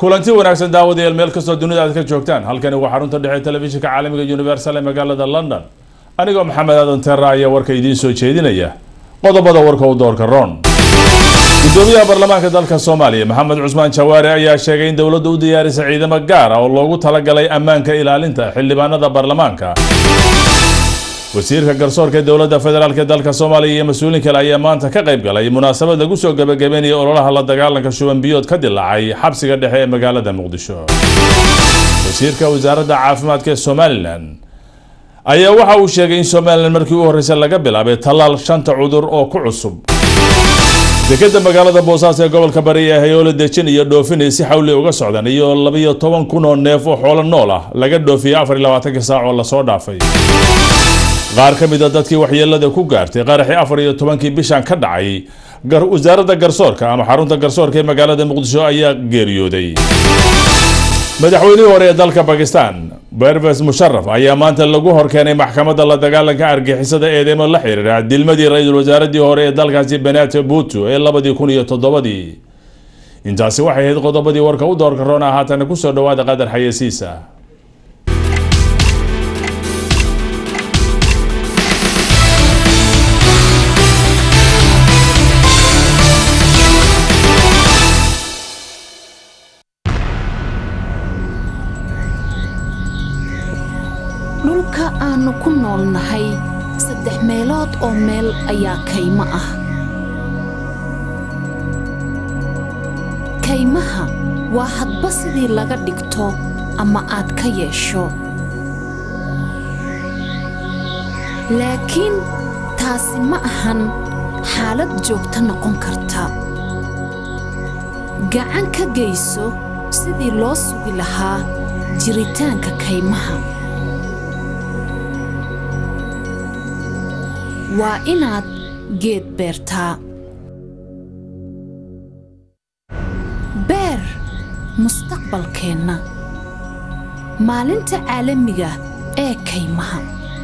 kulanti wanaagsan daawadayaal meel kastoo dunida aad ka joogtaan halkani waa xarunta dhexe telefishinka caalamiga universal ee magaalada london anigoo maxamed aadan terra ayaa warka idiin soo jeedinaya qodobada warka u doorka ron gudoomiyaha baarlamaanka dalka soomaaliya maxamed cusmaan jawaare ayaa sheegay in dowladda u diyaarisay ciidamo gaar ah oo loogu talagalay ammaanka ilaalinta xildhibaanada baarlamaanka wasiirka garsoorka ee dowladda federaalk ee dalka soomaaliya iyo mas-uuliin kale ayaa maanta ka qayb galay munaasabad lagu soo gabagabeynaya ololaha la dagaalanka shuban biyood ka dilaacay xabsiga dhexe ee magaalada muqdisho wasiirka wasaaradda caafimaadka ee somalilan ayaa waxa uu sheegay in somalilan markii u horreysay laga bilaabay tallaal shanta cudur oo ku cusub dekeda magaalada boosaaso ee gobolka bari ee hayoolo dejin iyo dhoofinay si xawli uga socdaan iyo labiyo toban kun oo neef oo xoolo nool ah laga dhoofiyey afar iyo labaatankii saac oo lasoo dhaafay qaar ka mid a dadkii waxyeelada ku gaartay qaraxii afar iyo tobankii bishan ka dhacay wasaaradda garsoorka ama xarunta garsoorka ee magaalada muqdisho ayaa geeriyooday madaxweynihii hore ee dalka bakistan berves musharaf ayaa maanta lagu horkeenay maxkamadda la dagaalanka argixisada eedeymo la xiriira dilmadii ra-iisul wasaaradii hore ee dalkaasi benate butu ee labadii kun iyo toddobadii intaasi waxay ahayd qodobadii warka u doorka roona haatana kusoo dhawaada qadar xayeysiisa dhulka aannu ku noolnahay saddex meelood oo meel ayaa kaymo ah kaymaha waa hadba sidii laga dhigto ama aad ka yeesho laakiin taasi ma ahan xaalad joogto noqon karta gacan ka geyso sidii loo sugi lahaa jiritaanka kaymaha waa inaad geed beertaa beer mustaqbalkeenna maalinta caalamiga ee kaymaha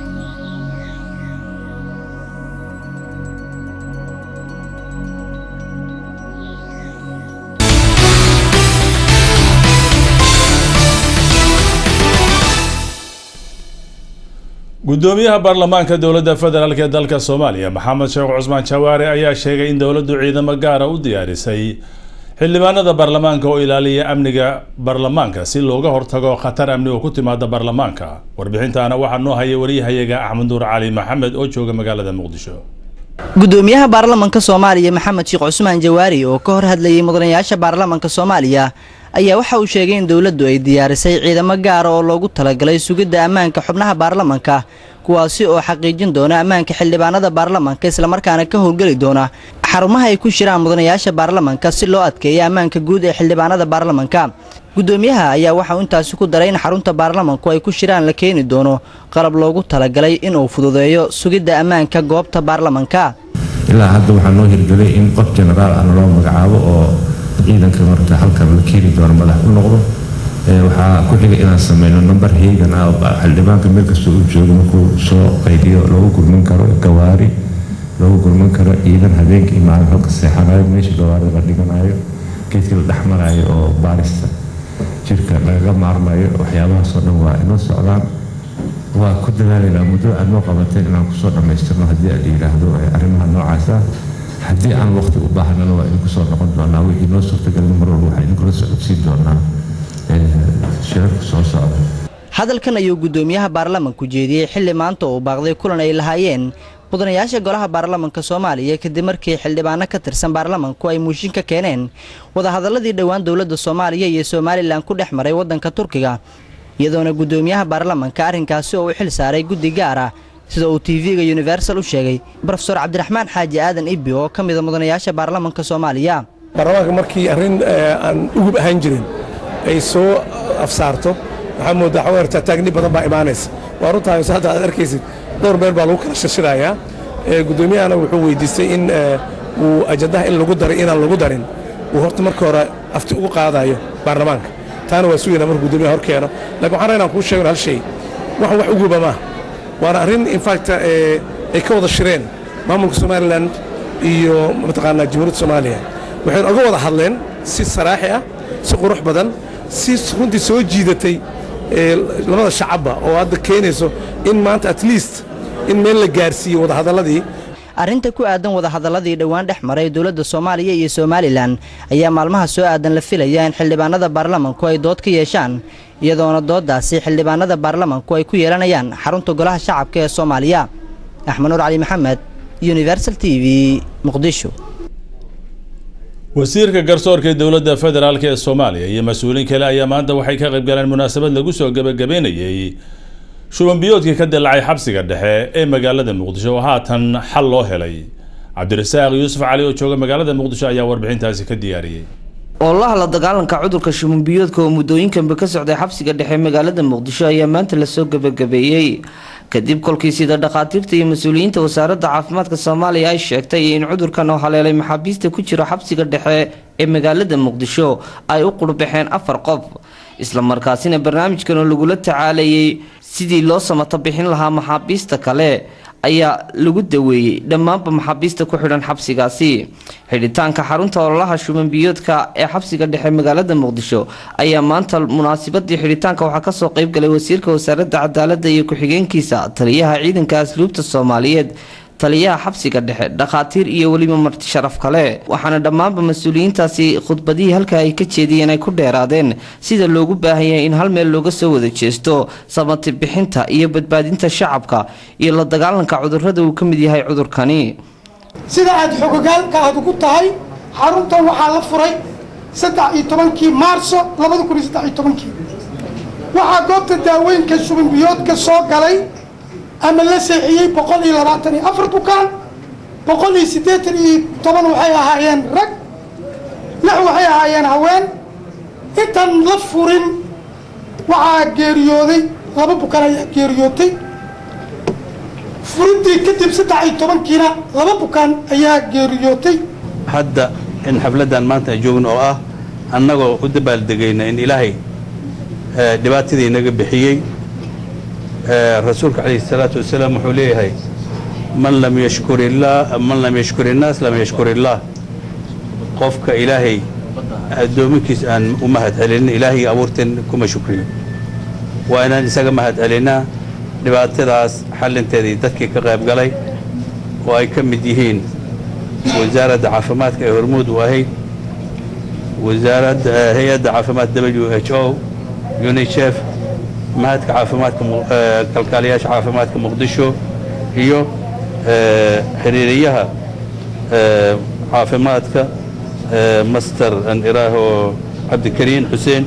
gudoomiyaha baarlamaanka dowladda federaalk ee dalka soomaaliya maxamed sheekh cusmaan jawaare ayaa sheegay in dowladdu ciidamo gaara u diyaarisay xildhibaanada baarlamaanka oo ilaaliya amniga baarlamaanka si looga hortago khatar amni oo ku timaada baarlamaanka warbixintaana waxaa noo hayay wariyahayaga axmed nuur cali maxamed oo jooga magaalada muqdisho gudoomiyaha baarlamanka soomaaliya maxamed sheekh cusmaan jawaari oo ka hor hadlayay mudanayaasha baarlamanka soomaaliya ayaa waxa uu sheegay in dowladdu ay diyaarisay ciidamo gaara oo loogu talagalay sugidda ammaanka xubnaha baarlamanka kuwaasi oo xaqiijin doona ammaanka xildhibaanada baarlamanka islamarkaana ka howlgeli doona xarumaha ay ku shiraan mudanayaasha baarlamanka si loo adkeeyo ammaanka guud ee xildhibaanada baarlamanka gudoomiyaha ayaa waxa uu intaasi ku daray in xarunta baarlamanku ay ku shiraan la keeni doono qalab loogu talagalay inuu fududeeyo sugidda ammaanka goobta baarlamanka ilaa hadda waxaa noo hirgelay in qof jenaraal ah loo magacaabo oo ciidanka marta halkan la keeni doono madax u noqdo waxaa ku xigay inaan sameyno number heegan ah xildhibaanka meel kastoo uu joogo markuu soo qaydiyo loogu gurmin karo gawaari loogu gurmin karo ciidan habeenkii maalin halka seexanayo meesha gawaarida la dhiganayo geedkii la dhexmarayo oo baarista jirka lagaga maarmayo waxyaabahaasoo dhan waa inoo socdaan waa ku dadaalaynaa muddo aad noo qabatay inaan kusoo dhammaystirno haddii aad yidhaahdo arrimaha noocaas ah haddii aan waqti u baahnana waa idinku soo noqon doonaa wixii noo suurtagelin mar walba waxaa idinkula socodsiin doonaa shirarka soo socda hadalkan ayuu gudoomiyaha baarlamanku jeediyey xilli maanta uu baaqday kulan ay lahaayeen mudanayaasha golaha baarlamanka soomaaliya kadib markii xildhibaano ka tirsan baarlamanku ay muushin ka keeneen wadahadaladii dhowaan dowladda soomaaliya iyo somalilan ku dhex maray waddanka turkiga iyadoona gudoomiyaha baarlamanka arrinkaasi oo u xil saaray guddi gaar ah sida uu tv-ga universal u sheegay brofesor cabdiraxmaan xaaji aadan ibbi oo ka mida mudanayaasha baarlamanka soomaaliya baarlamaanka markii arrin aan ugub ahaan jirin ay soo afsaarto waxaa moodaa xaweerta taagni badan baa imaanaysa waa runtaa hadda aad arkaysid dhowr meel baa lagu kala shirshirayaa gudoomiyahana wuxuu weydiistay in uu ajandaha in lagu daray inaan lagu darin uu horta marka hore afti ugu qaadayo baarlamaanka taana waa sugayna markuu gudoomiyaha hor keeno lakin waxaan inaan kuu sheegno hal shay waxan wax uguba maaha waana arrin infact ay ka wada shireen maamulka somalilan iyo mataqaanaa jamhuuriyadda soomaaliya waxaynu oga wada hadleen si saraaxi ah si qurux badan si runtii soo jiidatay labada shacabba oo hadda keenayso in maanta at least in meel la gaarsiiyo wadahadalladii arrinta ku aadan wadahadaladii dhowaan dhex maray dowladda soomaaliya iyo somalilan ayaa maalmaha soo aadan la filaya in xildhibaanada baarlamanku ay dood ka yeeshaan iyadoona dooddaasi xildhibaanada baarlamanku ay ku yeelanayaan xarunta golaha shacabka ee soomaaliya axmed nuur cali maxamed universal t v muqdisho wasiirka garsoorka dowladda federaalk ee soomaaliya iyo mas-uuliin kale ayaa maanta waxay ka qayb galeen munaasabad lagu soo gebagabeynayey shubanbiyoodkii ka dilacay xabsiga dhexe ee magaalada muqdisho oo haatan xal loo helay cabdirasaaq yuusuf cali oo jooga magaalada muqdisho ayaa warbixintaasi ka diyaariyey oolaha la dagaalanka cudurka shubanbiyoodka oo muddooyinkanba ka socday xabsiga dhexe magaalada muqdisho ayaa maanta lasoo gebagabeeyey kadib kolkii sida dhakhaatiirta iyo mas-uuliyiinta wasaaradda caafimaadka soomaaliya ay sheegtay in cudurkan oo haleelay maxaabiista ku jira xabsiga dhexe ee magaalada muqdisho ay u qurbaxeen afar qof islamarkaasina barnaamijkan oo lagula tacaalayay sidii loo samato bixin lahaa maxaabiista kale ayaa lagu daweeyey dhammaanba maxaabiista ku xidhan xabsigaasi xidhitaanka xarunta ololaha shubanbiyoodka ee xabsiga dhexe magaalada muqdisho ayaa maanta munaasabadii xidhitaanka waxaa kasoo qeybgalay wasiirka wasaaradda cadaalada iyo ku-xigeenkiisa taliyaha ciidanka asluubta soomaaliyeed taliyaha xabsiga dhexe dhakhaatiir iyo weliba marti sharaf kale waxaana dhammaanba mas-uuliyiintaasi khudbadihii halka ay ka jeediyeen ay ku dheeraadeen sida loogu baahanyay in hal meel looga soo wada jeesto samati bixinta iyo badbaadinta shacabka iyo la dagaalanka cudurrada uu ka mid yahay cudurkani sida aad xogogaalka aad ugu tahay xaruntan waxaa la furay saddex iyo tobankii maarso labada kun iyo saddex iyo tobankii waxaa goobta daaweynka shubanbiyoodka soo galay ama la seexiyey boqol iyo labaatan iyo afar bukaan boqol iyo siddeetan iyo toban waxay ahaayeen rag lix waxay ahaayeen haween intaan la furin waxaa geeriyooday laba bukaan ayaa geeriyootay furintii kadib saddex iyo tobankiina laba bukaan ayaa geeriyootay hadda in xafladdan maanta ay joogno oo ah annagoo u dabaaldegayna in ilaahay dhibaatadii inaga bixiyey rasuulka calayhi salaatu wasalaam wuxuu leeyahay man lam yashkur illaah man lam yashkur innaas lam yashkur illaah qofka ilaahay addoominkiis aan u mahad celinin ilaahay abuurteen kuma shukriyo waa inaan isaga mahad celinaa dhibaatadaas xallinteedii dadkii ka qayb galay oo ay ka mid yihiin wasaaradda caafimaadka ee hormuud u ahayd wasaaradda hay-adda caafimaad w h o unicef mahadka caafimaadka kalkaaliyaasha caafimaadka muqdisho iyo xiriiriyaha caafimaadka master an iraaho cabdikariin xuseen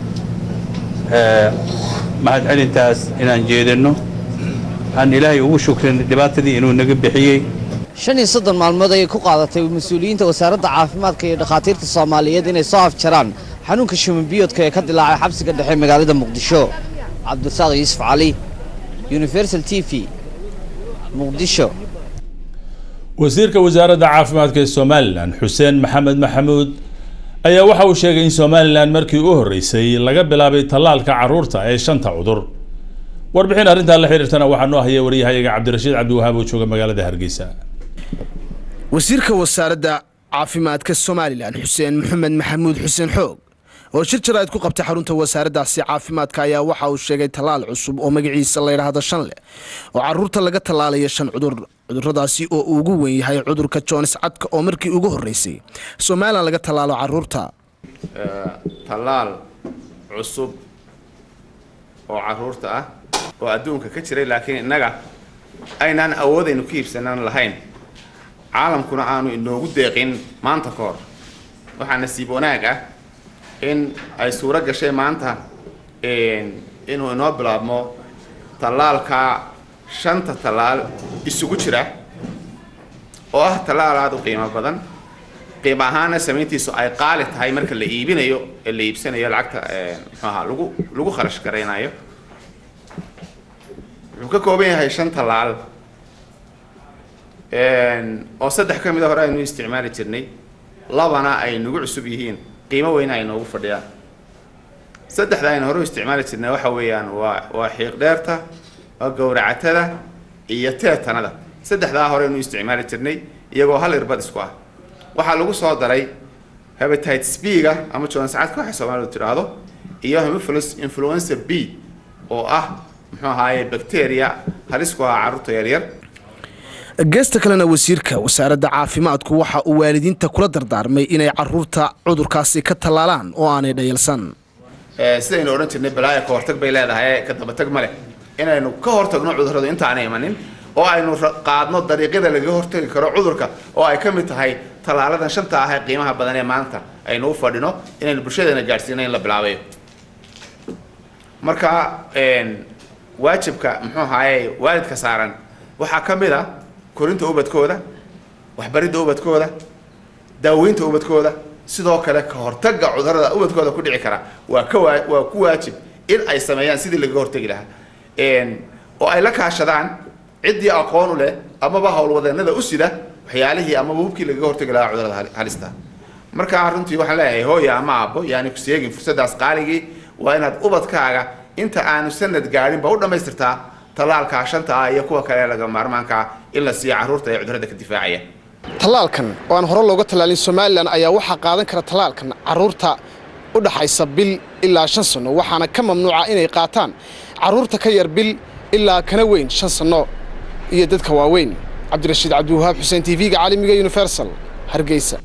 mahad celintaas inaan jeedinno aan ilaahay ugu shukrin dhibaatadii inuu naga bixiyey shan iyo soddon maalmood ayay ku qaadatay mas-uuliyiinta wasaaradda caafimaadka iyo dhakhaatiirta soomaaliyeed inay soo afjaraan xanuunka shumanbiyoodka ee ka dilaacay xabsiga dhexe magaalada muqdisho cabdirasaaq yuusuf cali universal t v muqdisho wasiirka wasaaradda caafimaadka ee somalilan xuseen maxamed maxamuud ayaa waxa uu sheegay in somalilan markii u horreysay laga bilaabay tallaalka carruurta ee shanta cudur warbixin arrintaa la xiriirtana waxaa noo haya waryahayaga cabdirashiid cabdiwahaab oo jooga magaalada hargeysa wasiirka wasaaradda caafimaadka somalilan xuseen maxamed maxamuud xuseen xoog oo shir jaraa'id ku qabtay xarunta wasaaraddaasi caafimaadka ayaa waxa uu sheegay tallaal cusub oo magaciisa la yidhaahdo shanle oo caruurta laga tallaalayo shan cudur cuduradaasi oo uu ugu weyn yahay cudurka joonis cadka oo markii ugu horreysay somalilan laga tallaalo caruurta tallaal cusub oo caruurta ah oo adduunka ka jiray laakiin innaga aynaan awoodaynu ku iibsanan lahayn caalamkuna aanu inoogu deeqin maanta ka hor waxaa nasiib wanaag ah in ay suuro gashay maanta inuu inoo bilaabmo tallaalka shanta tallaal isugu jira oo ah tallaal aada u qiimo badan qiimo ahaana samayntiisu ay qaali tahay marka la iibinayo ee la iibsanayo lacagta muxuu ahaa lagu lagu kharash garaynayo wuxuu ka kooban yahay shan tallaal oo saddex ka mid a hore aynu isticmaali jirnay labana ay nagu cusub yihiin qiimo weyna ay noogu fadhiyaan saddexda aynu hore u isticmaali jirnay waxa weeyaan waa waa xiiq dheerta waa gowracatada iyo teetanada saddexdaa hore aynu isticmaali jirnay iyagoo hal irbad isku ah waxaa lagu soo daray hepatitis b-ga ama joon sacadka waxay soomaalidu tidhaahdo iyo hemophilus influenza b oo ah muxuu ahaaye bacteria halis ku ah carruurta yaryar geesta kalena wasiirka wasaaradda caafimaadku waxa uu waalidiinta kula dardaarmay inay caruurta cudurkaasi ka tallaalaan oo aanay dhayalsan sidaynu odhan jirnay balaaya ka hortag bay leedahay ka dabatag ma leh inaynu ka hortagno cudurradu intaana imanin oo aynu qaadno dariiqyada lagaga hortagi karo cudurka oo ay ka mid tahay tallaaladan shanta ah ee qiimaha badan ee maanta aynu u fadhino inaynu bulshadeena gaadhsiino in la bilaabayo marka waajibka muxuu ahaaye waalidka saaran waxaa ka mid a korinta ubadkooda waxbaridda ubadkooda daaweynta ubadkooda sidoo kale ka hortagga cudurrada ubadkooda ku dhici kara waa ka waa waa ku waajib in ay sameeyaan sidii lagaga hortagi lahaa oo ay la kaashadaan ciddii aqoon u leh amaba howlwadeennada u sida waxyaalihii amaba hubkii lagaga hortagi lahaa cudurrada halista marka runtii waxaan leeyahay hooya ama aabbo yaani ku seegin fursaddaas qaaligii waa inaad ubadkaaga inta aanu sanad gaadhinba u dhammaystirtaa tallaalkaa shanta ah iyo kuwa kale laga maarmaanka ah in la siiyo carruurta ee cudurrada ka difaacaya tallaalkan oo aan hore looga tallaalin somalilan ayaa waxaa qaadan kara tallaalkan carruurta u dhaxaysa bil ilaa shan sanno waxaana ka mamnuuca inay qaataan carruurta ka yar bil ilaa kana weyn shan sanno iyo dadka waaweyn cabdirashiid cabdiwahaab xuseen t v-ga caalamiga universal hargeysa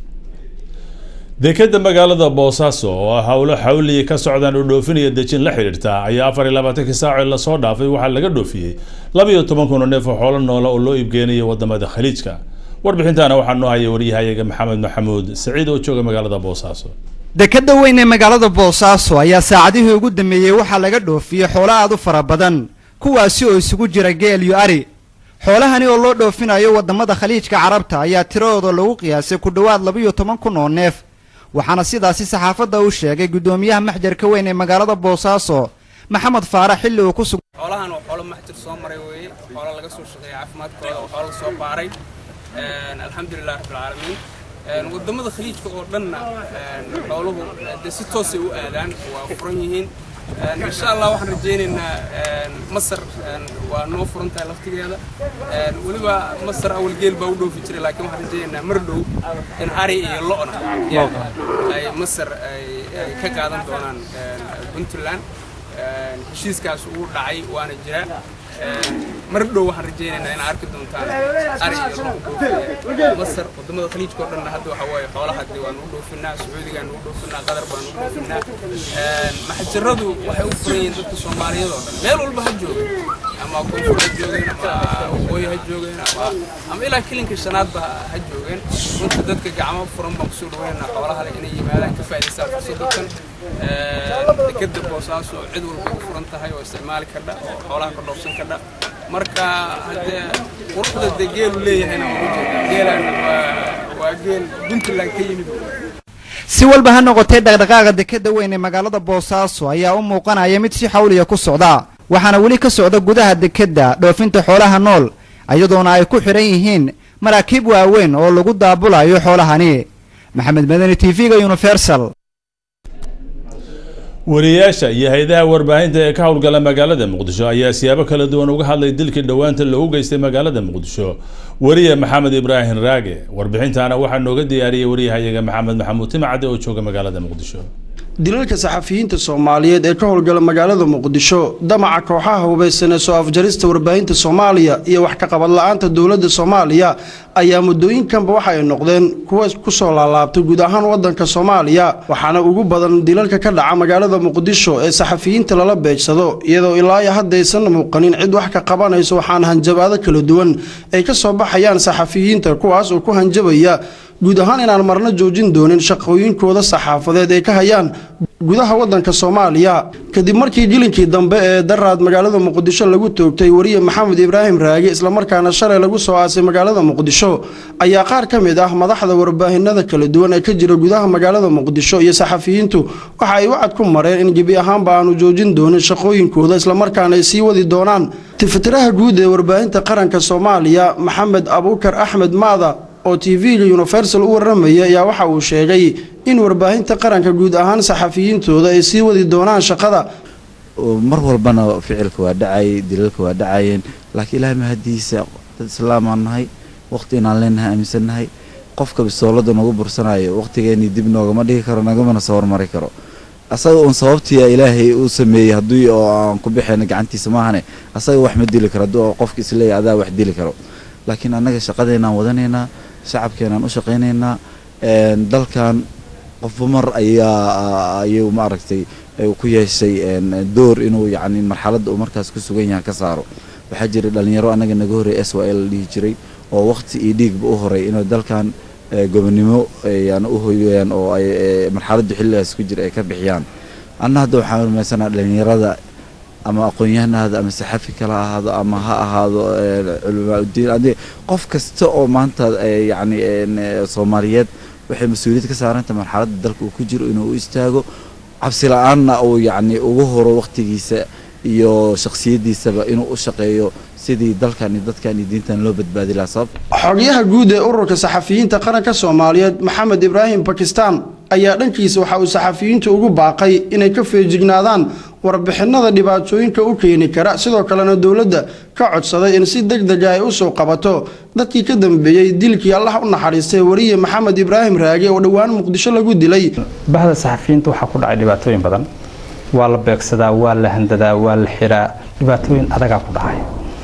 dekeda magaalada boosaaso oo ah howlo xawliyi ka socdaan oo dhoofinaya dejin la xidhiirta ayaa afar iyo labaatankii saaco lasoo dhaafay waxaa laga dhoofiyey labiyo toban kun oo neef oo xoolo noola oo loo iibgeenayo wadamada khaliijka warbixintaana waxaa noo haya waryahayaga maxamed maxamuud saciid oo jooga magaalada boosaaso dekadda weyn ee magaalada boosaaso ayaa saacadihii ugu dambeeyey waxaa laga dhoofiyey xoolo aad u fara badan kuwaasi oo isugu jira geel iyo ari xoolahani oo loo dhoofinayo wadamada khaliijka carabta ayaa tiradooda lagu qiyaasay ku dhowaad labiyo toban kun oo neef waxaana sidaasi saxaafadda u sheegay guddoomiyaha maxjarka weyn ee magaalada boosaaso maxamed faarax xilli uu ku sug xoolahan waa xoolo maxjir soo maray weeye xoolo laga soo shaqeeyay caafimaadkooda oo xoolo soo baaray alxamdulilah rabbilcaalamiin wadamada khaliijka oo dhanna xooluhu dee si toosay u aadaan waa furan yihiin insha allah waxaan rajaynaynaa masar waa noo furan tahay laftigeeda weliba masar awal geel baa u dhoofi jiray laakiin waxaan rajaynaynaa mar dhow in ari iyo lo-na ay masar ay ka qaadan doonaan puntland heshiiskaas uu dhacay waana jira mar dhow waxaan rajaynaynaa inaa arki doontaan ari iyo lo dhoofiya masar wadamada khaliijka oo dhanna hadda waxa waaye xoolaha dee waan u dhoofinaa sacuudigaan u dhoofinaa qatar baan u dhoofinaa maxjaradu waxay u furan yihiin dadka soomaaliyeed oo dhan meel walba ha joogeen ama koonfur ha joogeen ama waqooyi ha joogeen ama ama ilaa kilinka shanaadba ha joogeen runta dadka gacmo furan baan kusoo dhaweynaa xoolaha leh inay yimaadaan ka faa'idaystaan fursadatan dekeda boosaaso cid walba u furan tahay oo isticmaali kardha oo xoolaha ka dhoofsan kardha marka haddee quruxda dee geelu leeyahayna waa ujeeda geelaan waa geel puntland ka yimid si walba ha noqotee dhaqdhaqaaqa dekadda weyn ee magaalada boosaaso ayaa u muuqanaya mid si xawliya ku socda waxaana weli ka socda gudaha dekedda dhoofinta xoolaha nool iyadoona ay ku xidhan yihiin maraakiib waaweyn oo lagu daabulayo xoolahani maxamed madani t v-ga universal wariyayaasha iyo hay-adaha warbaahinta ee ka howlgala magaalada muqdisho ayaa siyaabo kala duwan uga hadlay dilkii dhowaanta loogu geystay magaalada muqdisho wariye maxamed ibraahim raage warbixintaana waxaa nooga diyaariyey wariyahayaga maxamed maxamuud timacade oo jooga magaalada muqdisho dilalka saxafiyiinta soomaaliyeed ee ka howlgala magaalada muqdisho damaca kooxaha hubaysan ee soo afjarista warbaahinta soomaaliya iyo wax ka qabad la-aanta dowladda soomaaliya ayaa muddooyinkanba waxa ay noqdeen kuwa kusoo laalaabtay guud ahaan wadanka soomaaliya waxaana ugu badan dilalka ka dhaca magaalada muqdisho ee saxafiyiinta lala beegsado iyadoo ilaa iyo hadda aysan muuqanin cid wax ka qabanayso waxaana hanjabaado kala duwan ay ka soo baxayaan saxafiyiinta kuwaas oo ku hanjabaya guud ahaan inaan marna joojin doonin shaqooyinkooda saxaafadeed ay ka hayaan gudaha wadanka soomaaliya kadib markii jilinkii dambe ee daraad magaalada muqdisho lagu toogtay wariye maxamed ibraahim raage islamarkaana shalay lagu soo aasay magaalada muqdisho ayaa qaar ka mid ah madaxda warbaahinada kala duwan ee ka jira gudaha magaalada muqdisho iyo saxafiyiintu waxa ay wacad ku mareen in gebi ahaanba aanu joojin doonin shaqooyinkooda islamarkaana ay sii wadi doonaan tifatiraha guud ee warbaahinta qaranka soomaaliya maxamed abuukar axmed maada oo t v-ga universal u warramaya ayaa waxa uu sheegay in warbaahinta qaranka guud ahaan saxafiyiintooda ay sii wadi doonaan shaqada mar walbana ficilka waa dhacayay dilalka waa dhacayeen laakiin ilaahay mahadiisa dad islaamaan nahay waqti inaan leenahay aaminsannahay qofka bisoolada nagu bursanayo waqtigeenii dib noogama dhigi karo nagamana soo hormari karo asaga uun sababtii ilaahay uu sameeyey haddii oo aan ku bixayna gacantiisa maahane asaga wax ma dili karo haddii oo qofka isleeyahy adaa wax dili karo laakiin annaga shaqadeenaan wadanaynaa shacabkeenaan u shaqaynaynaa dalkan qofba mar ayaa ayuu maaragtay ku yeeshay door inuu yacni marxaladda uu markaas ku sugan yahay ka saaro waxaa jiray dhalinyaro annaga naga horreey s y l la dhihi jiray oo waqti iyo dhiigba u horay inuu dalkan gobonimo yani u hoyaan oo ay marxaladdu xilligaas ku jira ay ka bixiyaan anna hadda waxaan rumaysanaa dhalinyarada ama aqoon-yahanahada ama saxafi kala ahaado ama ha ahaado culamaauddiin adi qof kasta oo maanta yacni soomaaliyeed waxay mas-uuliyad ka saaranta marxaladda dalka uu ku jiro inuu u istaago cabsi la-aanna uu yacni ugu horo waqtigiisa iyo shakhsiyaddiisaba inuu u shaqeeyo sidii dalkan iyo dadkan iyo diintan loo badbaadi lahaa sabab xogyaha guud ee ururka saxafiyiinta qaranka soomaaliyeed maxamed ibraahim bakistan ayaa dhankiisa waxa uu saxafiyiinta ugu baaqay inay ka feejignaadaan warbixinada dhibaatooyinka u keeni kara sidoo kalena dowladda ka codsaday in si deg dega ay u soo qabato dadkii ka dambeeyey dilkii allah u naxariistay wariye maxamed ibraahim raage oo dhowaan muqdisho lagu dilay bahda saxafiyiinta waxaa ku dhacay dhibaatooyin badan waa la beegsadaa waa la handadaa waa la xiraa dhibaatooyin adagaa ku dhacay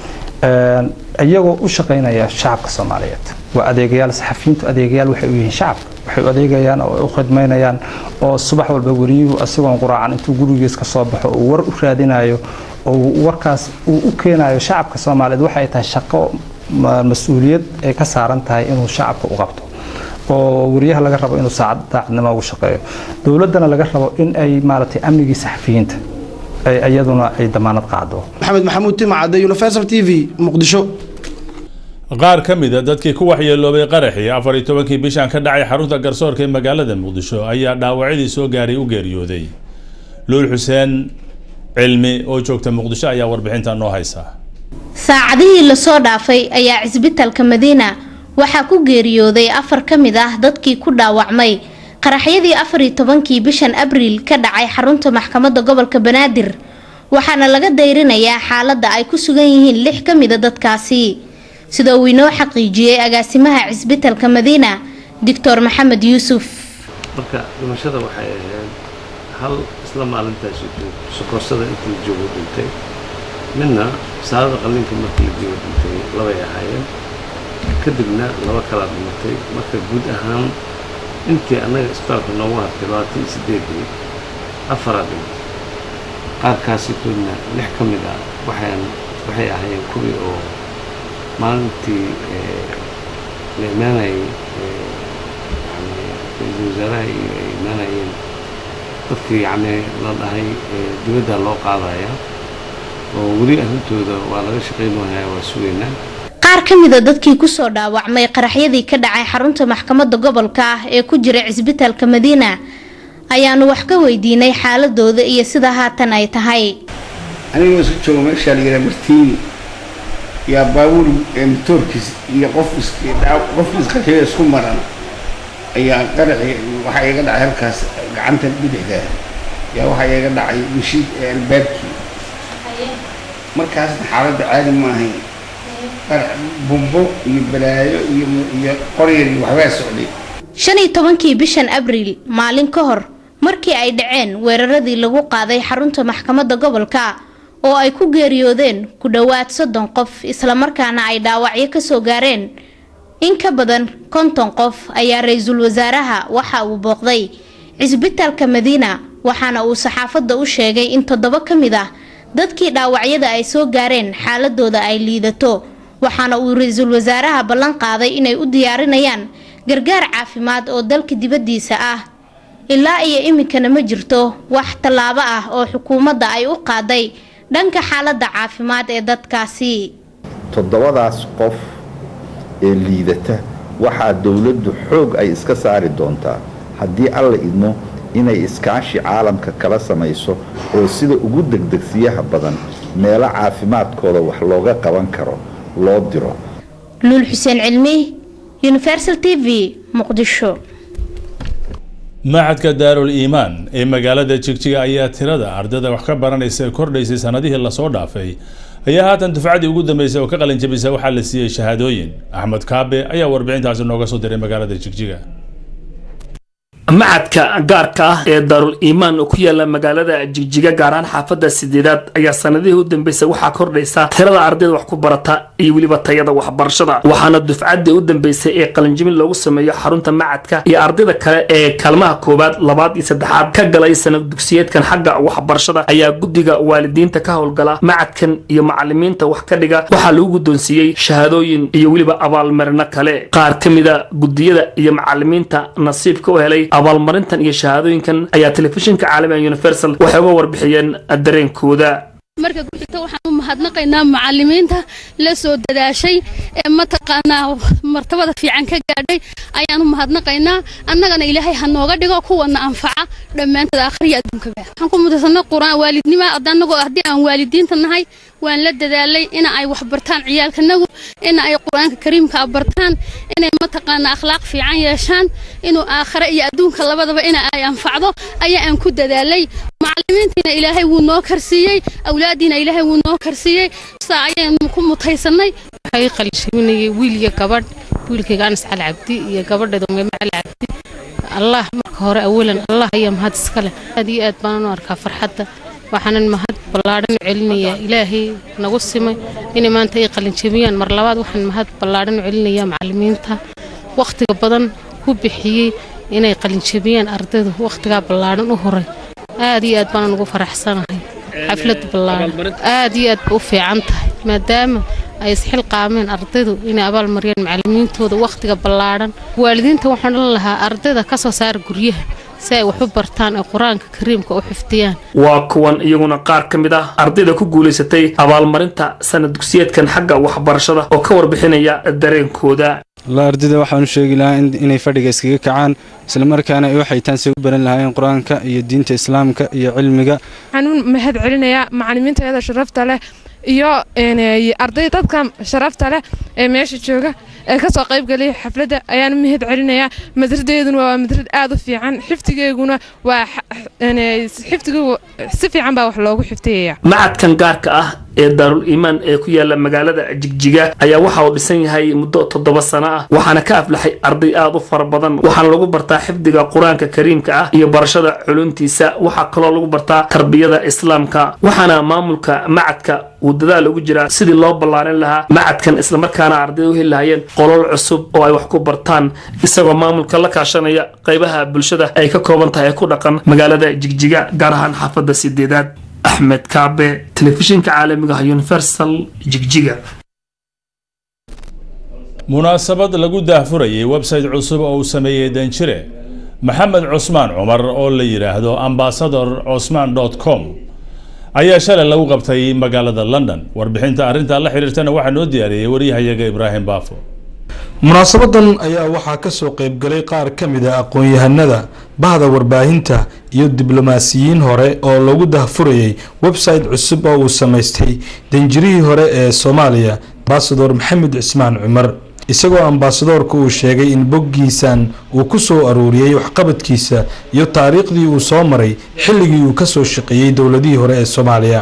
iyagoo u shaqaynaya shacabka soomaaliyeed waa adeegayaal saxafiyiintu adeegayaal waxay u yihiin shacabka waxay u adeegayaan oo u khidmaynayaan oo subax walba wariyuhu asigoon quraacan intuu gurigiis ka soo baxo uu war u raadinayo oo warkaas uu u keenayo shacabka soomaaliyeed waxay tahay shaqo mas-uuliyad ay ka saaran tahay inuu shacabka u qabto oo wariyaha laga rabo inuu saacad daacadnimo ugu shaqeeyo dowladdana laga rabo in ay maaragtay amnigii saxafiyiinta iyaduna ay damaanad qaado maxamed maxamuud timacade universal t v muqdisho qaar ka mid a dadkii ku waxyeeloobay qaraxii afar iyo tobankii bishan ka dhacay xarunta garsoorka ee magaalada muqdisho ayaa dhaawacyadii soo gaaray u geeriyooday luul xuseen cilmi oo joogta muqdisho ayaa warbixinta noo haysa saacadihii lasoo dhaafay ayaa cisbitalka madiina waxaa ku geeriyooday afar ka mid ah dadkii ku dhaawacmay qaraxyadii afar iyo tobankii bishan abriil ka dhacay xarunta maxkamadda gobolka banaadir waxaana laga dayrinayaa xaaladda ay ku sugan yihiin lix ka mida dadkaasi sida uu inoo xaqiijiyey agaasimaha cisbitalka madiina doctor maxamed yuusuf marka dhimashada waxay ahayd hal isla maalintaas sokorsada intii la joogo dhintay midna saadada qalliinka markii la joogo dhintay labay ahaayeen kadibna laba kalaa dhimatay marka guud ahaan intii annaga isbitaalka noogu hartay labaatan iyo sideedii afaraa dhimatay qaarkaasitoodna lix ka mid ah waxaan waxay ahaayeen kuwii oo maalintii la imaanayay ra-iisul wasaaraha iyo ay imaanayeen dadkii yacni la dhahay dibadda loo qaadaya oo weli arrintooda waa laga shaqayn waaya waa sugaynaa qaar ka mida dadkii kusoo dhaawacmay qaraxyadii ka dhacay xarunta maxkamadda gobolka ah ee ku jira cisbitaalka madiina ayaanu wax ka weydiinay xaaladooda iyo sida haatan ay tahay anigoo isu joogo meeshaa la yidhaha martiini yaa baabuur matoorkiis iyo qof qof isqarxiyo isku maran ayaa qaraxi waxaa iga dhacay halkaas gacanta bidixda yaa waxaa iga dhacay mashiid albaabkii markaasna xaaladda caadi ma ahayn qarax bumbo iyo balaayo iyo iyo qoryar iyo waxbaa socday shan iyo tobankii bishan abriil maalin ka hor markii ay dhaceen weeraradii lagu qaaday xarunta maxkamadda gobolka oo ay ku geeriyoodeen ku dhowaad soddon qof islamarkaana ay dhaawacyo kasoo gaareen in ka badan konton qof ayaa ra-iisul wasaaraha waxa uu booqday cisbitaalka madiina waxaana uu saxaafadda u sheegay in toddoba ka mid ah dadkii dhaawacyada ay soo gaareen xaaladooda ay liidato waxaana uu ra-iisul wasaaraha ballan qaaday inay u diyaarinayaan gargaar caafimaad oo dalka dibaddiisa ah ilaa iyo iminkana ma jirto wax tallaabo ah oo xukuumadda ay u qaaday dhanka xaaladda caafimaad ee dadkaasi toddobadaas qof ee liidata waxaa dowladdu xoog ay iska saari doontaa haddii alla idmo inay iskaashi caalamka kala samayso oo sida ugu degdegsiyaha badan meelo caafimaadkooda wax looga qaban karo loo diro luul xuseen cilmi universal t v muqdisho macadka daarul iimaan ee magaalada jigjiga ayaa tirada ardada wax ka baranaysa kordhaysay sanadihii lasoo dhaafay ayaa haatan dufcadii ugu dambeysay oo ka qalin jabisa waxaa la siiyey shahaadooyin axmed kaabe ayaa warbixintaasi nooga soo diray magaalada jigjiga macadka gaarka ah ee daarul iimaan oo ku yaala magaalada jigjiga gaar ahaan xaafadda sideedaad ayaa sanadihii u dambeysay waxaa kordhaysa tirada ardayda wax ku barata iyo weliba tayada waxbarashada waxaana dufcaddii u dambeysay ee qalinjibin loogu sameeyo xarunta macadka iyo ardayda kale ee kaalmaha koowaad labaad iyo saddexaad ka galay sanad dugsiyeedkan xagga waxbarashada ayaa guddiga waalidiinta ka howlgala macadkan iyo macalimiinta wax ka dhiga waxaa lagu guddoonsiiyey shahaadooyin iyo weliba abaalmarino kale qaar ka mida guddiyada iyo macalimiinta nasiibka u helay abaalmarintan iyo shahaadooyinkan ayaa telefishinka caalamiga universal waxay uga warbixiyeen dareenkooda marka ku xigta waxaan u mahadnaqaynaa macalimiinta la soo dadaashay ee mataqaanaa martabada fiican ka gaadhay ayaan u mahadnaqaynaa annagana ilaahay ha nooga dhigo kuwana anfaca dhammaantood akhriya adduunkaba waxaan ku mudaysanay qur-aan waalidnima annagoo haddii aan waalidiinta nahay waan la dadaalay ina ay wax bartaan ciyaalkanagu ina ay qur-aanka kariimka bartaan inay mataqaanaa akhlaaq fiican yeeshaan inuu aakhire iyo adduunka labadaba ina ay anfacdo ayaa aan ku dadaalay macalimiintiina ilaahay wuu noo karsiiyey awlaadiina ilaahay wuu noo karsiiyey saa ayaynu ku mutaysanay waxay qalshiminayay wiil iyo gabadh wiilkayga anas cali cabdi iyo gabadheeda umayma cali cabdi allah marka hore awalan allah ayaa mahad iska leh aad iyo aad baanan u arkaa farxadda waxaanan mahad ballaadhan u celinayaa ilaahay nagu simay inay maanta ay qalinjabiyaan mar labaad waxaan mahad ballaadhan u celinayaa macalimiinta wakhtiga badan ku bixiyey inay qalinjabiyaan ardaydu wakhtigaa ballaadhan u horay aad iyo aad baanan ugu faraxsanahay xaflad ballaadhan aad iyo aad ba u fiican tahay maadaama ay isxilqaameen ardaydu inay abaal mariyaan macalimiintooda wakhtiga ballaadhan waalidiinta waxaan dhan lahaa ardayda ka soo saara guryaha si ay wax u bartaan ee qur-aanka kariimka u xifdiyaan waa kuwan iyaguna qaar ka mid ah ardayda ku guulaysatay abaalmarinta sanad dugsiyeedkan xagga waxbarashada oo ka warbixinaya dareenkooda la ardayda waxaan u sheegi lahaa inay fadhiga iskaga kacaan islamarkaana ay waxay taansi u baran lahaayeen qur-aanka iyo diinta islaamka iyo cilmiga waxaan u mahad celinayaa macalimiintayada sharafta leh iyo arday dadka sharafta leh ee meesha jooga ee kasoo qaybgalaya xafladda ayaan u mahad celinayaa madradeeduna waa madrad aad u fiican xifdigeeguna waa xifdigu si fiican baa wax loogu xifdiyaya macadkan gaarka ah ee daarul iimaan ee ku yaala magaalada jigjiga ayaa waxa uu dhisan yahay muddo toddoba sano ah waxaana ka aflaxay arday aad u fara badan waxaana lagu bartaa xifdiga qur-aanka kariimka ah iyo barashada culuntiisa waxaa kaloo lagu bartaa tarbiyada islaamka waxaana maamulka macadka uu dadaal ugu jiraa sidii loo ballaarin lahaa macadkan islamarkaana ardayda u heli lahayeen qolol cusub oo ay wax ku bartaan isagoo maamulka la kaashanaya qaybaha bulshada ay ka kooban tahay ee ku dhaqan magaalada jigjiga gaar ahaan xaafadda sideedaad axmed kaabe telefishinka caalamiga ah universal jigjiga munaasabad lagu daahfurayay website cusub oo uu sameeyey danjire maxamed cusmaan cumar oo la yidhaahdo ambasador cosman com ayaa shalay lagu qabtay magaalada london warbixinta arrintaa la xiriirtana waxaa noo diyaariyey waryahayaga ibraahim baafo munaasabadan ayaa waxaa ka soo qaybgalay qaar ka mid a aqoon-yahanada bahda warbaahinta iyo diblomaasiyiin hore oo lagu dahfurayay website cusub oo uu samaystay danjirihii hore ee soomaaliya ambasador maxamed cismaan cumar isagoo ambasadoorka uu sheegay in boggiisan uu ku soo aruuriyey waxqabadkiisa iyo taariikhdii uu soo maray xilligii uu kasoo shaqeeyey dowladihii hore ee soomaaliya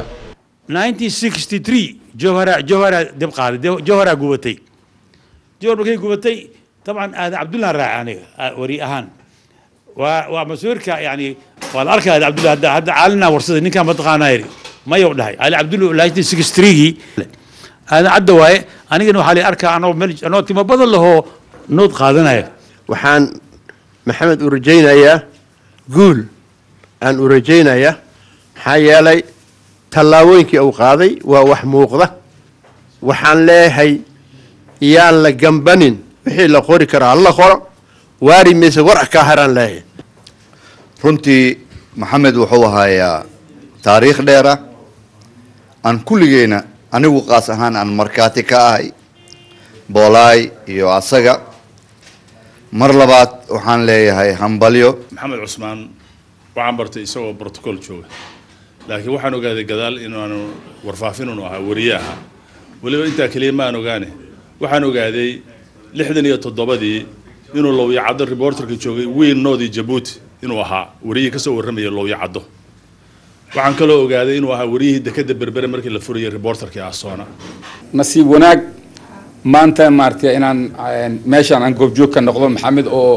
jowhara jowhara dib qaaday jowhara gubatay jowhar markay gubatay dabcan aadan cabdullah raaca aniga wari ahaan waa waa mas-uulka yani waa la arkaya aadan cabdullah hadda hadda caalina warsada ninkaan mataqaanaa yiri mayow dhahay ali cabdullah nineteen sixty threegii aadan cadda waaye anigana waxaa la arkaa anoo meel anoo timo badan lahoo nood qaadanaya waxaan maxamed u rajaynayaa guul aan u rajaynayaa maxaa yeelay tallaabooyinkii uu qaaday waa wax muuqda waxaan leeyahay yaan la gambanin wixii la qori karaa hala qoro waari mayse war kaa haraan leeyahay runtii maxamed wuxuu ahayaa taariikh dheera aan kulligeyna anigu qaas ahaan aan markhaati ka ahay boolaay iyo asaga mar labaad waxaan leeyahay hambalyo maxamed cusmaan waxaan bartay isagoo brotocool jooga laakiin waxaan ogaaday gadaal inaanu warfaafin unu ahaa wariye ahaa weliba intaa keliya ma aan ogaane waxaan ogaaday lixdan iyo toddobadii inuu lowyacaddo reporterka joogay wiil noodii jabuuti inuu ahaa wariyihii kasoo warramaya lowyacaddo waxaan kaloo ogaaday inuu ahaa wariyihii dekeda berbere markii la furayay reporterkii asoona nasiib wanaag maanta maaragtay inaan meeshaan aan goobjoog ka noqdo maxamed oo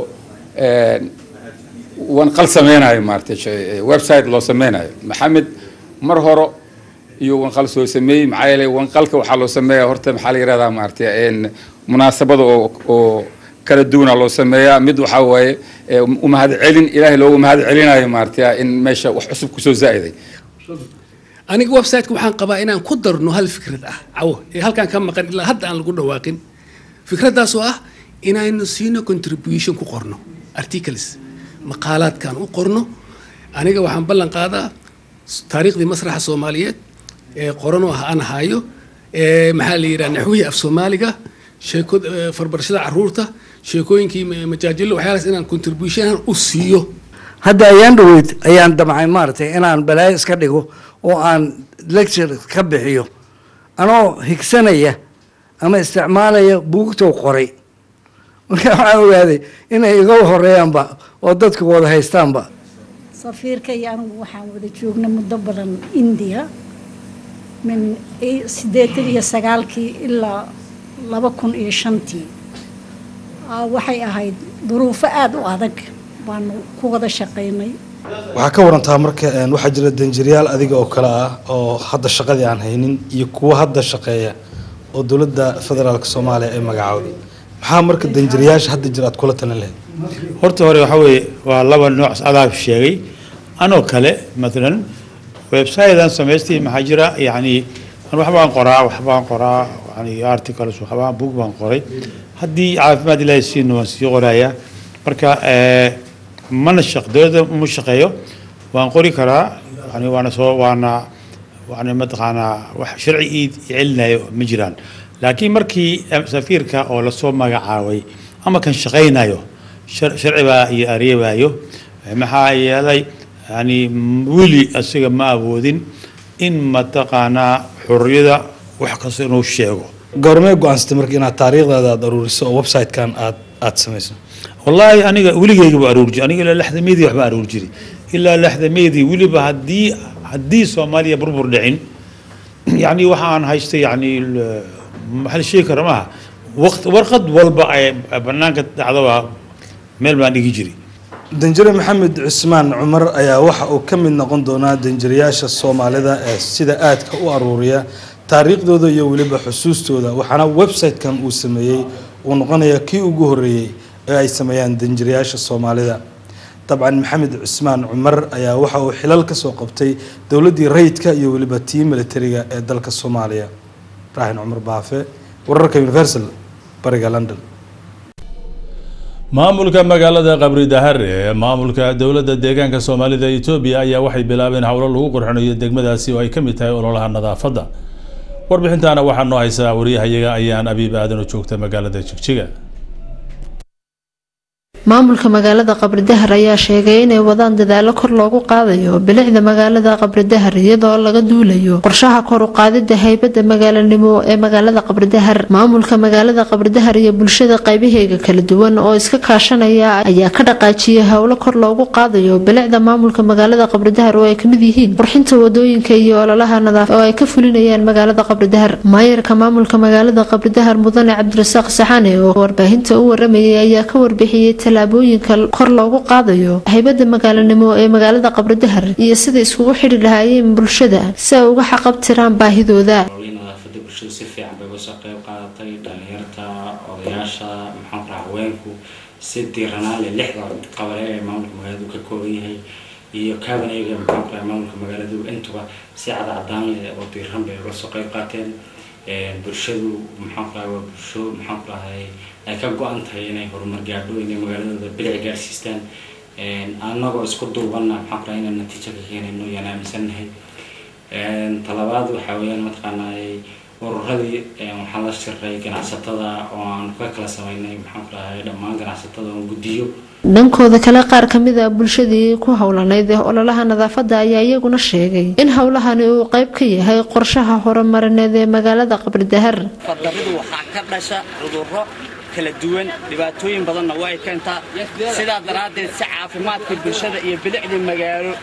wanqal sameynayo maaragtay website loo sameynayo maxamed mar hore iyo wanqal soo sameeyey maxaa yeelay wanqalka waxaa loo sameeyaa horta maxaa la yihahdaa maaragtay munaasabada oo oo kala duwana loo sameeyaa mid waxaa waaye umahad celin ilaahay loogu mahad celinayo maaragtay in meesha wax cusub kusoo zaa'iday aniga websiteka waxaan qabaa inaan ku darno hal fikrad ah cawo ee halkaan ka maqan ilaa hadda aan lagu dhawaaqin fikraddaas oo ah inaynu siino contribution ku qorno articles maqaalaadkaan u qorno aniga waxaan ballan qaadaa taariikhdii masraxa soomaaliyeed ee qoranoo ah aan haayo ee maxaa la yidhaha naxwihii af soomaaliga sheeko farbarashada caruurta sheekooyinkii majaajilo waxyaalaas inaan contribution u siiyo hadda ayaan dhaweyd ayaan damcay maaragtay inaan balaayo iska dhigo oo aan lecture ka bixiyo anoo higsanaya ama isticmaalaya buugtoo qoray marka waxaan ogaaday inay iga horeeyaanba oo dadku wada haystaanba safiirka iyo anigu waxaan wada joognay muddo badan indiya min siddeetan iyo sagaalkii ilaa laba kun iyo shantii waxay ahayd duruufo aada u adag baanu ku wada shaqaynay waxaa ka warantaa marka waxaa jira danjiryaal adiga oo kale ah oo hadda shaqadii aan haynin iyo kuwo hadda shaqeeya oo dowladda federaalk soomaaliya ay magacowday maxaa marka danjiryaasha hadda jira aad kula talin lahayd horta hore waxaa weeye waa laba nooc adaab sheegay anoo kale maalan website-dan samaystay maxaa jira yacni waxbaan qoraa waxbaan qoraa yani articles waxbaan book baan qoray haddii caafimaad ilaahay siino waan sii qorayaa marka mana shaq dowladda uma shaqeeyo waan qori karaa yani waana soo waana yani mataqaanaa wax sharci ii celinayo ma jiraan laakiin markii safiirka oo lasoo magacaabay ama kan shaqaynayo sharci baa iyo areebayo maxaa yeelay yani weli asiga ma awoodin in mataqaanaa xurriyada wax kasta inuu sheego goormee go-aansatay marka inaad taariikhdaada aad aruuriso oo website-kan aad aad samayso wallaahi aniga weligeyga baa aruuri jiray aniga ilaa lixdameedii waxbaa aruuri jiray ilaa lixdameedii weliba haddii haddii soomaaliya burbur dhicin yani waxa aan haystay yani maxaa la sheegi kara maaha waqt warqad walba ay banaanka dhacdaba meel baan dhigi jiray danjire maxamed cusmaan cumar ayaa waxa uu ka mid noqon doonaa danjirayaasha soomaalida ee sida aadka u aruuriya taariikhdooda iyo weliba xusuustooda waxaana website-kan uu sameeyey uu noqonaya kii ugu horreeyey ee ay sameeyaan danjirayaasha soomaalida dabcan maxamed cusmaan cumar ayaa waxa uu xilal ka soo qabtay dowladdii rayidka iyo weliba tii militariga ee dalka soomaaliya raaxin cumar baafe wararka universal bariga london maamulka magaalada qabri dahare ee maamulka dowladda deegaanka soomaalida etoobiya ayaa waxay bilaabeen howlo lagu qurxinayo degmadaasi oo ay ka mid tahay ololaha nadaafadda warbixintaana waxaa noo haysaa wariyahayaga ayaan abiib aadan oo joogta magaalada jigjiga maamulka magaalada qabridahar ayaa sheegay inay wadaan dadaalo kor loogu qaadayo bilicda magaalada qabridahar iyadoo laga duulayo qorshaha kor u qaadida haybada magaalanimo ee magaalada qabridahar maamulka magaalada qabridahar iyo bulshada qaybaheega kala duwan oo iska kaashanaya ayaa ka dhaqaajiyay howlo kor loogu qaadayo bilicda maamulka magaalada qabridahar oo ay kamid yihiin qurxinta wadooyinka iyo ololaha nadaaf oo ay ka fulinayaan magaalada qabridahar maayarka maamulka magaalada qabridahar mudane cabdirasaaq saxane oo warbaahinta u waramayay ayaa ka warbixiyey tallaabooyinka kor loogu qaadayo haybada magaalanimo ee magaalada qabridahar iyo sida iskugu xidhi lahaayeen bulshada si ay uga xaqabtiraan baahidooda nadaafada bulshadu si fiican bay uga soo qayb qaadatay dhalinyarta odayaasha maxaan ku raha haweenku si diiranaale lixda qabale ee maamulka magaaladu ka kooban yahay iyo kaaban eega maxaan ku raha maamulka magaaladu intuba si cadcadaan leh oo diiran bay uga soo qayb qaateen bulshadu maxaan ku raha waa bulsho maxaan ku rahay ay ka go-an tahay inay horumar gaadho inay magaaladooda bilic gaarsiistaan annagoo isku duubanna maxaan ku rahay inaan natiijo ka keenayno yaan aaminsannahay talabaad waxaa weeyaan mataqaanaa ururadii waxaan la shiray ganacsatada oo aan ka kala sameynay maxaan ku rahay dhammaan ganacsatada oo guddiyo dhankooda kale qaar kamid a bulshadii ku howlanayd ee ololaha nadaafada ayaa iyaguna sheegay in howlahani uu qayb ka yahay qorshaha horumarineed ee magaalada qabridahar fardaridu waxaa ka dhasha cudurro kala duwan dhibaatooyin badanna way keentaa sidaa daraaddeed si caafimaadka bulshada iyo bilicda magaalo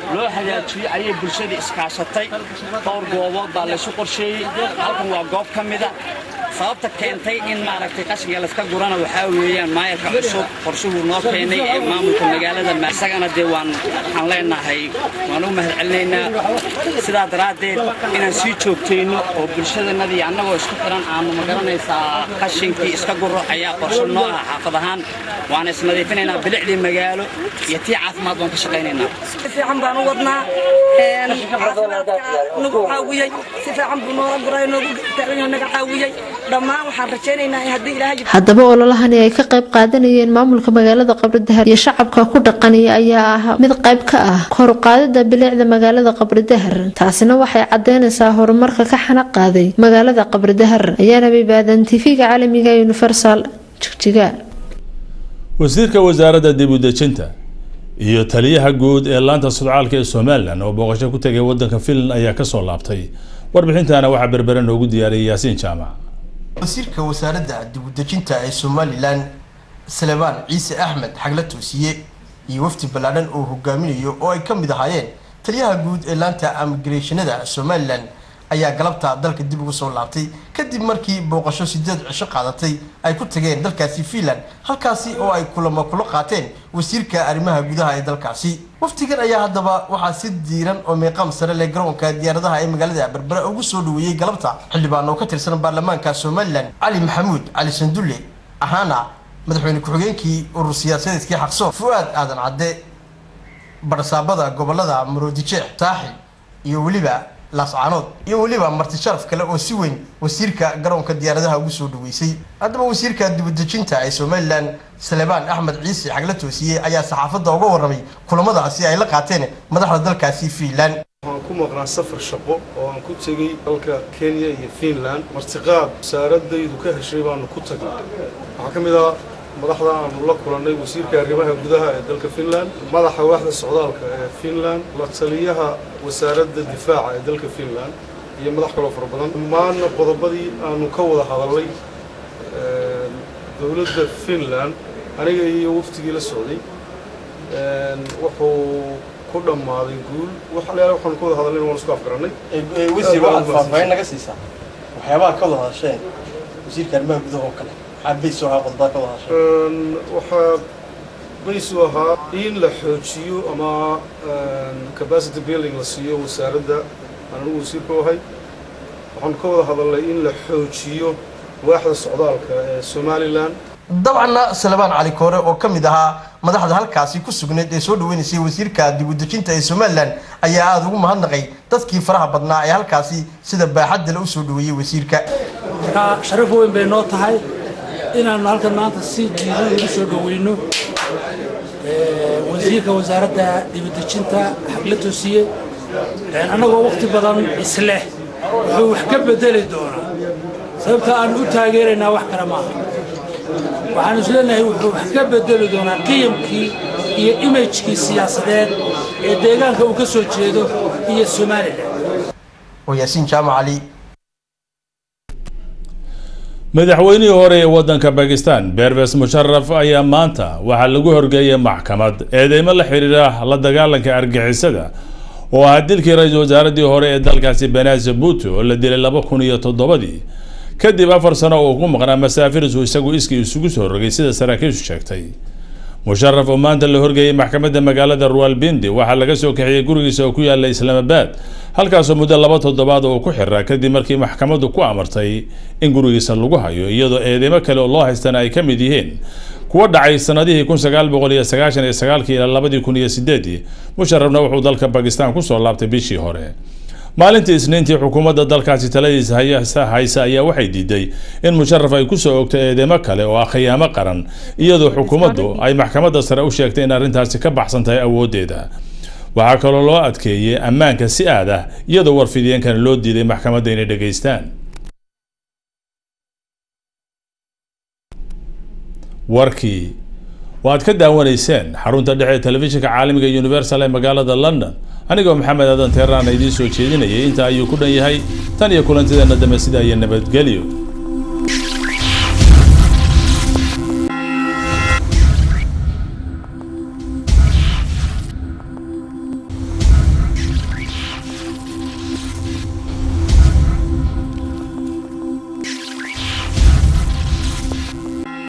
loo hagaajiyo ayay bulshada iskaashatay dhowr goobood baa laysu qorsheeyey halkan waa goob ka mida sababta keentay in maaragtay qashinka layska gurana waxaa weeyaan maayarka cusub qorshuhuu noo keenay ee maamulka magaalada isagana dee waan waxaan leenahay waan u mahadcelinaynaa sidaa daraaddeed inaan sii joogtayno oo bulshadanadii annagoo isku xiran aanu magaranaysaa qashinkii iska guro ayaa qorsho noo ah xaafad ahaan waana isnadiifinaynaa bilicdii magaalo iyo tii caafimaad baan ka shaqaynaynaa si fiican baan u wadnaa caafimaadka nagu caawiyey si fiican buu noola guray noogu taagan naga caawiyey dhammaan waxaan rajaynaynaa in haddii ilaahay haddaba ololahani ay ka qayb qaadanayeen maamulka magaalada qabridahar iyo shacabka ku dhaqanaya ayaa ah mid qayb ka ah kor u qaadida bilicda magaalada qabridahar taasina waxay cadeynaysaa horumarka ka xana qaaday magaalada qabridahar ayaana bibaadan tv-ga caalamiga universal jigjiga wasiirka wasaaradda dib u dejinta iyo taliyaha guud ee laanta sudcaalka ee somalilan oo booqasho ku tegay wadanka finland ayaa kasoo laabtay warbixintana waxaa berbere noogu diyaariyay yaasiin jaamac wasiirka wasaaradda dibudejinta ee somalilan salebaan ciise axmed xagla toosiye iyo wafdi ballaadhan oo hogaaminayo oo ay ka mid ahaayeen taliyaha guud ee laanta amigreshonada somalilan ayaa galabta dalka dib ugu soo laabtay kadib markii booqasho sideed cisho qaadatay ay ku tageen dalkaasi finland halkaasi oo ay kulamo kula qaateen wasiirka arrimaha gudaha ee dalkaasi waftigan ayaa haddaba waxaa si diiran oo meeqaam sare leh garoonka diyaaradaha ee magaalada berbere ugu soo dhaweeyey galabta xildhibaan oo ka tirsan baarlamaanka somalilan cali maxamuud cali sandulle ahaana madaxweyne ku-xigeenkii urur siyaasadeedkii xaqsoon fu-aad aadan cadde barsaabada gobolada maroodijeex saaxil iyo weliba laascaanood iyo weliba marti sharaf kale oo si weyn wasiirka garoonka diyaaradaha ugu soo dhaweysay haddaba wasiirka dibudejinta ee somalilan salebaan axmed ciise xagla toosiye ayaa saxaafadda uga warramay kulamadaasi ay la qaateen madaxda dalkaasi finland waxaan ku maqnaa safar shaqo oo aan ku tegey dalka kenya iyo finland martiqaad wasaaradaydu ka heshay baanu ku tagnay waxaa ka mid ah madaxda aanu la kulannay wasiirka arrimaha gudaha ee dalka finland madaxa waaxda socdaalka ee finland la taliyaha wasaaradda difaaca ee dalka finland iyo madax kaloo fara badan dhammaan qodobadii aanu ka wada hadalnay dowladda finland aniga iyo waftigii la socday wuxuu ku dhammaaday guul waxalayaal waxaanu ka wada hadalnay waan isku afgarannay wasiir waxaad faahfaahin naga siisaa waxyaabaha ka wada hadasheen wasiirka arrimaha gudaha oo kale maxaa bays u ahaa qodobada ka wada hadasheen waxaa bays u ahaa in la xoojiyo ama capacity building la siiyo wasaaradda aan anigu wasiirka u ahay waxaanu ka wada hadalnay in la xoojiyo waaxda socdaalka ee somalilan dabcanna salebaan cali koore oo ka mid ahaa madaxda halkaasi ku sugnayd ee soo dhaweynaysay wasiirka dibudejinta ee somalilan ayaa aada ugu mahadnaqay dadkii faraha badnaa ee halkaasi sida baaxaddale u soo dhaweeyey wasiirka marka sharaf weyn bay noo tahay inaanu halkan maanta si jiidan ugu soo dhaweyno wasiirka wasaaradda dibudejinta xagla toosiye annagoo waqti badan isleh wuxuu wax ka bedeli doonaa sababta aanu u taageeraynaa wax kale maaha waxaan isleenahay wuxuu wax ka bedeli doonaa qiyamkii iyo imajkii siyaasadeed ee deegaanka uu ka soo jeedo iyo somalilan oo yaasiin jaamac cali madaxweynihii hore ee wadanka bakistan berbes musharaf ayaa maanta waxaa lagu horgeeyay maxkamad eedeymo la xiriira la dagaalanka argixisada oo ahaa dilkii ra-iisul wasaaraddii hore ee dalkaasi benazir bhutto oo la dilay laba kun iyo toddobadii kadib afar sano oo ku maqnaa masaafiris uu isagu iskii isugu soo rogay sida saraakiishu sheegtay musharaf oo maanta la horgeeyay maxkamadda magaalada ruwalbindi waxaa laga soo kaxiyey gurigiisa oo ku yaala islaamabaad halkaasoo muddo laba toddobaad oo ku xiraa kadib markii maxkamaddu ku amartay in gurigiisa lagu hayo iyadoo eedeymo kale oo loo haystana ay ka mid yihiin kuwa dhacay sanadihii kun sagaal boqol iyo sagaashan iyo sagaalkii ilaa labadii kun iyo sideedii musharafna wuxuu dalka bakistan kusoo laabtay bishii hore maalintii isniintii xukuumadda dalkaasi taladiisa haysa ayaa waxay diiday in musharaf ay kusoo ogto eedeymo kale oo ah khiyaamo qaran iyadoo xukuumaddu ay maxkamadda sare u sheegtay in arrintaasi ka baxsan tahay awooddeeda waxaa kaloo loo adkeeyey ammaanka si aad ah iyadoo warfidiyeenkana loo diiday maxkamadda inay dhegaystaan warkii waad ka daawanayseen xarunta dhexe ee telefishinka caalamiga universal ee magaalada london anigoo maxamed aadan teeraan idiin soo jeedinayay intaa ayuu ku dhan yahay tan iyo kulantideena dambe sidaa iyo nabadgelyo